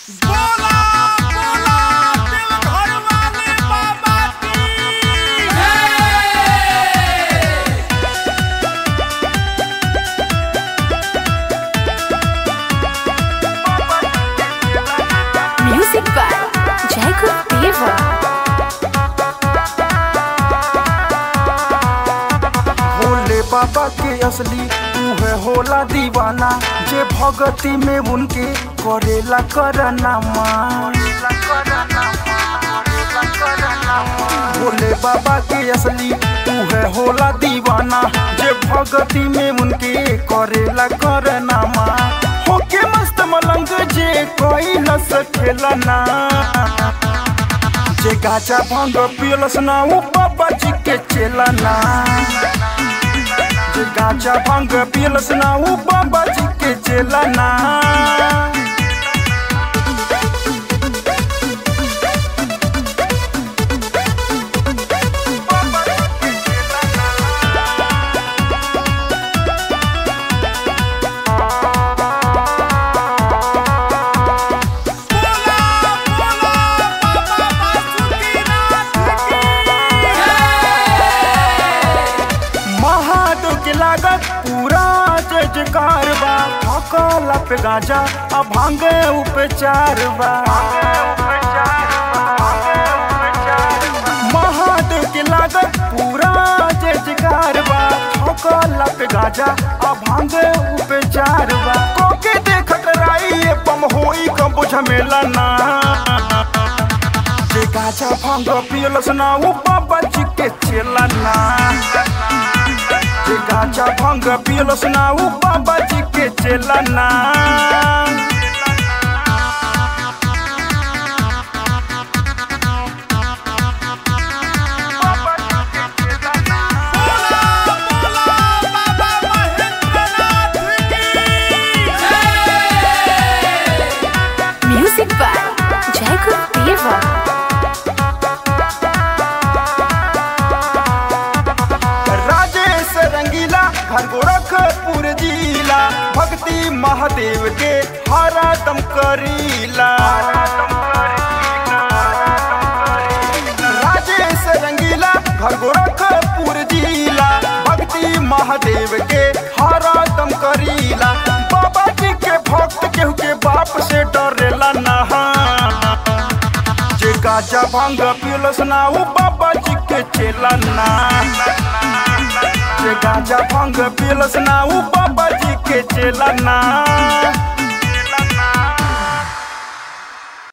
बोला बोला देवघर वाले बाबा की Music by Jacob Deva. Bhole बाबा के असली तू है होला दीवाना जे भगती में उनके करेला करना भोले बाबा के असली तू है होला दीवाना जे भगती में उनके करेला करना होके मस्त मलंग जे कोई न सकेला ना जे गाचा भांग पियलस ना उ बाबा जी के चेला ना जे गाचा भांग पियलस ना उ बाबा जी के चेला ना बोला बोला बाबा बासुकीनाथ की महादेव के लागत पूरा जजकार बा भकला पे गाजा आ भांगे उपचार बा महादेव के लागत पूरा जजकार बा भकला पे गाजा आ भांगे उपचार बा कोके देखत राई ये पम होई कब बुझमेला ना जे गाजा भांग पियलस ना उ बाबा जी के चेला ना जे गाजा भांग पियलस ना उ बाबा जी के चेला ना बोला बोला बाबा महेंद्रनाथ की Music by Jacob Deva. Rajesh रंगीला घर गोरखपुर जिला भक्ति महादेव के हरा दम करीला राजेश रंगीला घर गोरखपुर जिला भक्ति महादेव के हरा दम करीला बाबा जी के भक्त केहू के बाप से डरेला ना जे गाजा भांग पियलस ना उ बाबा जी के चेला ना जे गाजा भांग पियलस ना उ बाबा जी के चेला ना